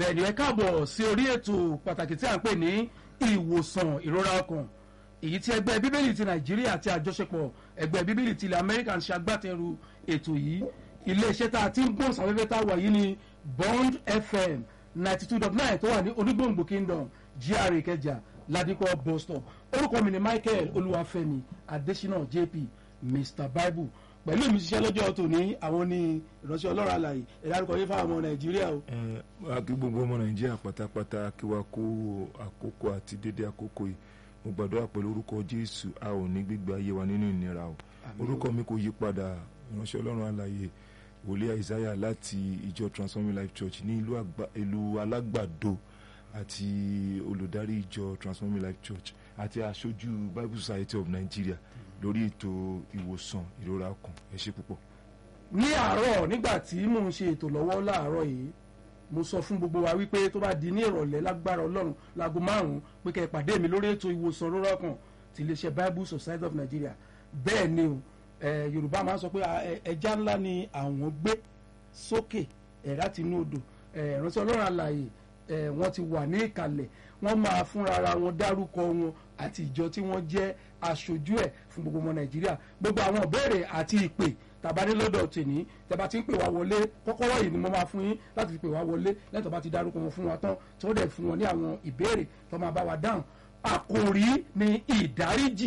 bẹ́ẹ̀ ni ẹ káàbọ̀ sí orí ètò pàtàkì tí a ń pè ní ìwòsàn ìrora ọkàn èyí tí ẹgbẹ́ bíbélì ti nàìjíríà àti àjọṣepọ̀ ẹgbẹ́ bíbélì ti ilẹ̀ amẹ́ríkà ń ṣagbátẹrù ètò yìí iléeṣẹ́ tá a ti ń gbọ́n sáfẹ́fẹ́ tá a wà yìí ní bond fm ninety two dot nine tó wà ní onígbòǹgbò kingdom gra ìkẹjà ládìpọ̀ bus stop orúkọ mi ni michael olúwàfẹ́mi adésínà jp mr bible pẹ̀lú mi ṣiṣẹ́ lọ́jọ́ tòní àwọn ní ìránṣẹ́ ọlọ́run àlàyé ẹ̀dá àrùkọ yìí fáwọn ọmọ nàìjíríà o. ẹ wá kí gbogbo ọmọ nàìjíríà pátápátá kí wàá kó àkókò àti dédé àkókò yìí mo gbàdúrà pẹ̀lú orúkọ jésù a ò ní gbígbé ayé wa nínú ìnira o orúkọ mi kò yí padà ìránṣẹ́ ọlọ́run àlàyé wòlíì àìsáyà láti ìjọ transforming life church ní ìlú àgbà ìlú alágbàdo àti olùdarí ìjọ transforming life church àti aṣojú bible society of nigeria lórí ètò ìwòsàn ìrora ọkàn ẹ ṣé púpọ̀. ní àárọ̀ nígbà tí mò ń ṣe ètò lọ́wọ́ láàárọ̀ yìí mo sọ fún gbogbo wa wípé tó bá di ní ìrọ̀lẹ́ lágbára ọlọ́run láago márùn-ún pé kẹ́ ẹ pàdé mi lórí ètò ìwòsàn ìrora ọkàn ti iléeṣẹ́ bible society of nigeria bẹ́ẹ̀ ni o eh, yorùbá máa ń sọ pé ẹja ńlá ni àwọn gbé sókè ẹ̀rá tinú odò ìránṣẹ́ ọlọ́run àlàyé wọ́n ti wà ní ìkàlẹ̀ wọ́n máa fúnra ara wọn dárúkọ wọn àti ìjọ tí wọ́n jẹ́ aṣojú ẹ̀ fún gbogbo ọmọ nàìjíríà gbogbo àwọn ìbéèrè àti ìpè tàbádé lọ́dọ̀ tèní tẹ́bá ti ń pè wá wọlé kọ́kọ́rọ́ yìí ni mo máa fún yín láti fi pè wá wọlé lẹ́tọ̀ bá ti dárúkọ wọn fún wa tán tí wọ́n dẹ̀ fún wọn ní àwọn ìbéèrè tó máa bá wa dáhùn àkòrí ni ìdáríjì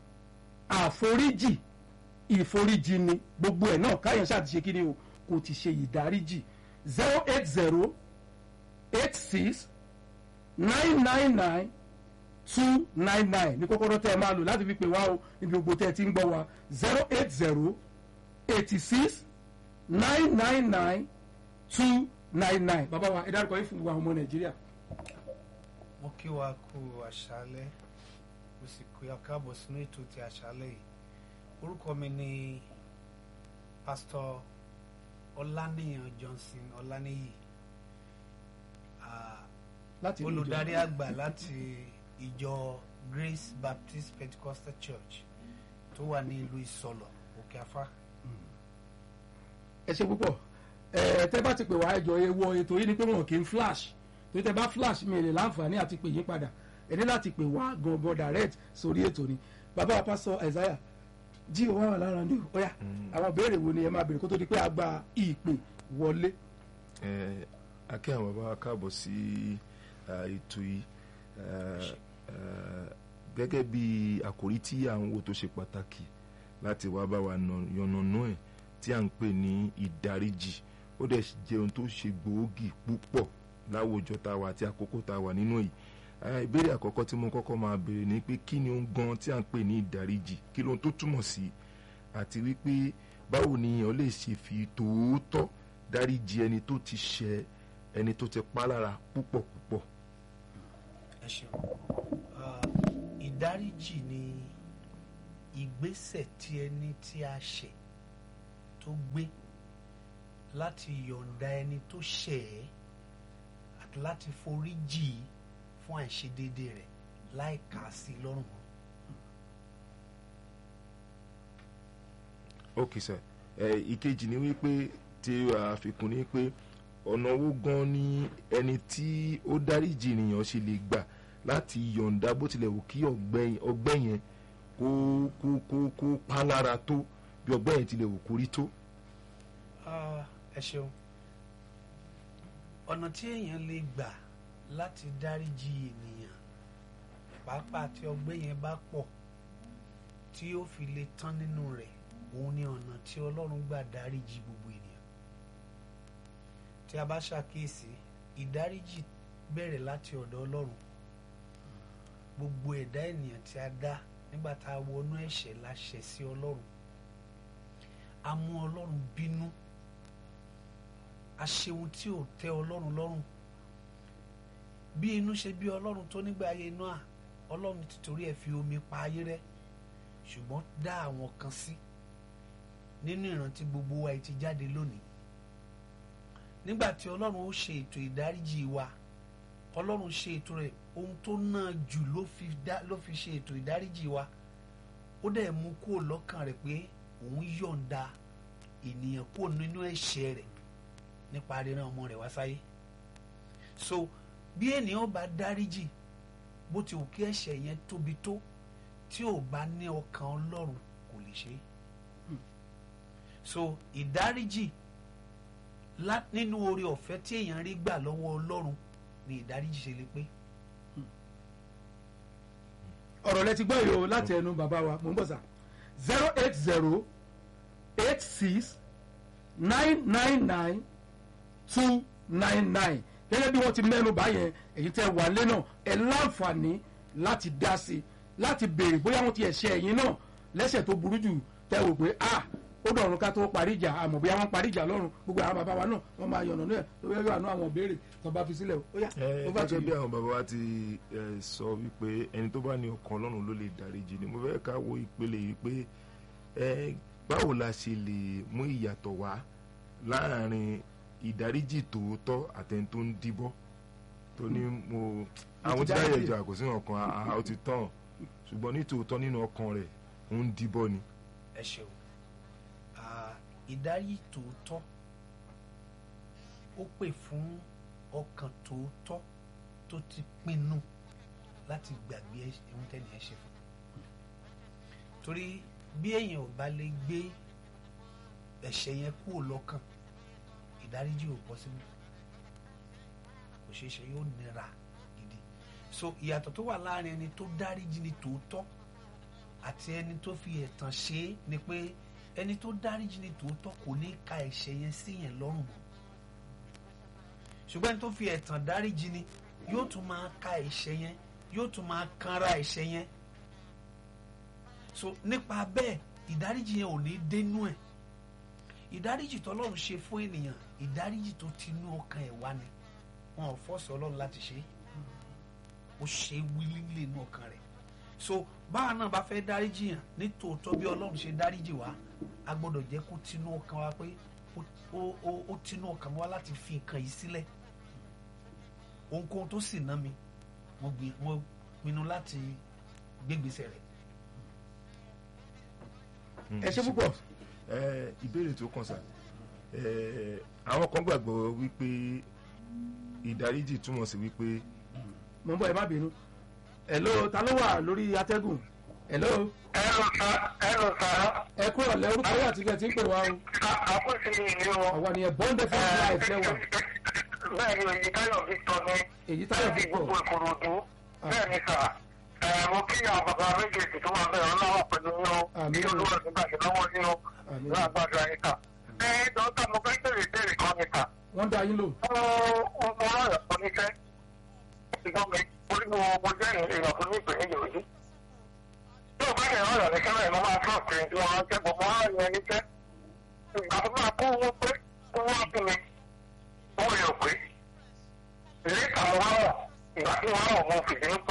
àforíjì ìforíjì ni gbogbo ẹ̀ náà káyọ̀ ṣáà ti ṣe kí ni o kò ti ṣe ìdáríjì zero eight zero eight six nine nine nine two nine nine ní kọ́kọ́rọ́ tẹ́ ẹ máa lò láti fi pè wá o níbi gbogbo tẹ́ ẹ ti ń gbọ́ wa zero eight zero eighty six nine nine nine two nine nine bàbá wa ẹ dárúkọ yìí fún gbogbo àwọn ọmọ nàìjíríà. mo kí wa kú àṣálẹ́ mo sì kí wa káàbọ̀ sínú ètò ti àṣálẹ́ yìí orúkọ mi ni pásítọ̀ ọláníyàn johnson ọláníyì láti ilé ìjọba. olùdarí àgbà láti ìjọ grace baptist pentecostal church tó wà ní ìlú ìsọlọ òkè afá. ẹ ṣe púpọ̀ ẹ tẹ́ bá ti pè wá ẹjọ́ ewọ ètò yìí ni pé wọn kì í flash torí tẹ́ bá flash mi lè láǹfààní àti pè yín padà ẹ ní láti pè wá gangan direct sórí ètò ni bàbá wa pásọ Isaiah jí o wá wà lára ní ọ̀yà àwọn ìbéèrè wo ni ẹ máa béèrè kó tó di pé a gba ìpè wọlé. ẹ akẹ́ àwọn bàbá wa káàbọ̀ sí ètò yìí gẹ́gẹ́ bí àkòrí tí à ń wò tó ṣe pàtàkì láti wá bá wa yànnàná ẹ̀ tí à ń pè ní ìdáríjì ó dẹ̀ jẹ́ ohun tó ṣe gbòógì púpọ̀ láwùjọ tá a wà àti àkókò tá a wà nínú yìí ìbéèrè àkọ́kọ́ tí mo kọ́kọ́ máa béèrè ni pé kí ni ohun gan tí à ń pè ní ìdáríjì kí lóhun tó túmọ̀ sí àti wípé báwo ni èèyàn lè ṣe fi tòótọ́ dáríjì ẹni tó ti ṣẹ̀ ẹni tó ti pa lára púpọ̀ púpọ̀. ẹ ṣeun ìdáríjì ni ìgbésẹ̀ tí ẹni tí a ṣẹ̀ tó gbé láti yọ̀ǹda ẹni tó ṣẹ̀ ẹ́ àti láti forí jì í fún àìṣedéédé rẹ̀ láì kà á sí lọ́rùn mọ́. ok sir ẹ ìkejì ni wípé tí àfikún ni pé ọ̀nà owó gan ni ẹni tí ó dáríjì ènìyàn ṣe lè gbà láti yọ̀ǹda bó tilẹ̀ wù kí ọgbẹ́ yẹn kó kó kó kó pa lára tó bí ọgbẹ́ yẹn tilẹ̀ wù kó rí tó. ẹ ṣeun ọ̀nà tí èèyàn lè gbà láti dáríjì ènìyàn pàápàá tí ọgbẹ́ yẹn bá pọ̀ tí ó fi lè tán nínú rẹ̀ òun ni ọ̀nà tí ọlọ́run gbà dáríjì gbogbo ènìyàn tí a bá ṣàkíyèsí ìdáríjì bẹ̀rẹ̀ láti ọ̀dọ̀ ọlọ́run gbogbo ẹ̀dá ènìyàn tí a dá nígbà tá a wọnú ẹ̀ṣẹ̀ la ṣẹ̀ sí ọlọ́run a mú ọlọ́run bínú a ṣe ohun tí ò tẹ́ ọlọ́run lọ́rùn bí inú ṣe bí ọlọ́run tó nígbà ayé Nóà ọlọ́run ti torí ẹ̀ fi omi pa ayé rẹ́ ṣùgbọ́n dá àwọn kan sí nínú ìrántí gbogbo wa ti jáde lónìí nígbà tí ọlọ́run ó ṣe ètò ìdáríjì wa ọlọ́run ṣe ètò rẹ̀ ohun tó náà jù ló fi dá ló fi ṣe ètò ìdáríjì wa ó dẹ̀ mú kúrò lọ́kàn rẹ̀ pé òun yọ̀ǹda ènìyàn kúrò nínú ẹ̀ṣẹ̀ rẹ̀ nípa ríran ọmọ rẹ̀ wá sáyé so bí ènìyàn bá dáríjì bó ti wù kí ẹ̀ṣẹ̀ yẹn tóbi tó tí ò bá ní ọkàn ọlọ́run kò lè ṣe é so ìdáríjì lá- nínú oore ọ̀fẹ́ tí èèyàn rí gbà lọ́wọ́ ọlọ́run ni ìdáríjì ṣe lè pé ọ̀rọ̀ lẹ ti gbọ́ yìí o láti ẹnu bàbá wa mò ń bọ̀ sà zero eight zero eight six nine nine nine two nine nine gẹ́gẹ́ bí wọ́n ti mẹ́nu báyẹn èyí tẹ́ wà lé náà ẹ láǹfààní láti dá sí i láti béèrè bóyá wọ́n ti ẹ̀ṣẹ̀ ẹ̀yìn náà lẹ́sẹ̀ tó burú jù tẹ́ wò pé ah ó dọ̀run ká tó parí ìjà àmọ́ bóyá wọ́n parí ìjà lọ́run gbogbo àwọn bàbá wa náà wọ́n máa yànnà náà lórí ẹ̀rọ àánú àwọn béèrè tó bá fi sílẹ̀ o ó yá ẹ ó bá ti gẹ́gẹ́ bí àwọn bàbá wa ti ẹ, sọ wípé ẹni tó bá ní ọkàn ọlọ́run ló lè dáríjì ni mo fẹ́ ká wo ìpele yìí pé ẹ báwo la ṣe lè mú ìyàtọ̀ wá láàrin ìdáríjì tòótọ́ àtẹni tó ń díbọ́ tó ní mo àwọn tí báyẹ̀ jọ àkòsí ọkàn àá ó ti tán ṣùgbọ́n ní tòótọ́ nínú ọkàn rẹ̀ ó ń díbọ́ ni. ẹ ṣeun Ah, ìdárí tòótọ́ ó pè fún ọkàn tòótọ́ tó ti pinnu láti gbàgbé ẹ̀ṣẹ̀- ohun tẹ́ni ẹ ṣe fún torí bí èèyàn ò bá lè gbé ẹ̀ṣẹ̀ yẹn kúrò lọ́kàn ìdáríjì ò bọ́ sínú kò ṣeé ṣe yóò nira gidi so ìyàtọ̀ tó wà láàrin ẹni tó dáríjì ní tòótọ́ àti ẹni tó fi ẹ̀tàn ṣe é ni pé ẹni tó dáríjì ní tòótọ́ kò ní ka ẹ̀ṣẹ̀ yẹn sí yẹn lọ́rùn mọ́ ṣùgbọ́n ẹni tó fi ẹ̀tàn dáríjì ni yóò tún máa ka ẹ̀ṣẹ̀ yẹn yóò tún máa kanra ẹ̀ṣẹ̀ yẹn so nípa bẹ́ẹ̀ ìdáríjì yẹn ò ní dénú ẹ̀ ìdáríjì tọ́lọ́run ṣe fún ènìyàn ìdáríjì tó ti inú ọkàn ẹ̀ wá ni wọn ò fọ́ọ̀sì ọlọ́run láti ṣe é ó ṣe é wílílé inú ọkàn rẹ̀ so báwa náà bá fẹ́ dáríjì yàn ní tòótọ́ bí ọlọ́run ṣe dáríjì wá a gbọ́dọ̀ jẹ́ kó tinú ọkàn wa pé ó- ó ó- ó tinú ọkàn wa láti fi nǹkan yìí sílẹ̀ ohunkóhun tó sì ná mi mo gbì- mo pinnu láti gbégbèsè rẹ̀ ẹ ṣe púpọ̀ ẹ ìbéèrè tó kàn sá ẹ àwọn kan gbàgbọ́ wípé ìdáríjì túmọ̀ sí wípé mò ń bọ̀ ẹ má bínú hello ta ló wà lórí atẹ́gùn hello ẹrù sá ẹrù sá ẹ kúrò lẹ orúkọ yà tí kẹ ti ń pè wá o àkóso ìlú wọn. àwa nìyẹn bọ́ńdẹ̀ fún life lẹ́wà bẹ́ẹ̀ ni èyí táyọ̀ Victor ní èyí táyọ̀ láti Victor. gbogbo ìkòròdú bẹ́ẹ̀ ni sà ẹ̀ mo kí àwọn bàbá méjèèjì tó wà bẹ́ẹ̀ ọlọ́wọ́ pẹ̀lú yín o Àmín. kí olúwa nígbà tí lọ́wọ́ yín o Àmín. láàgbàdo ayé sà. ẹ dọ́kítà mo fẹ́ bèrè bèrè kan ni sà. wọ́n dá yín lò mo mo mo rọrọ̀ kan níṣẹ́ ṣùgbọ́n mi orí mo mo jẹ́ èèyàn tó ní ìpèníjà ojú. tí o bá yẹ ọ̀rọ̀ ní kẹ́lẹ́ mo máa tọ́ ọ̀sẹ̀ tí wọ́n jẹ́ bọ̀ mo á yẹn níṣẹ́. ìgbà tó máa kó owó pé owó fún mi owó yẹn ò pé. ilé ìtàn mo wá wọ̀ ìgbà tí wọ́n á wọ̀ mo fìdí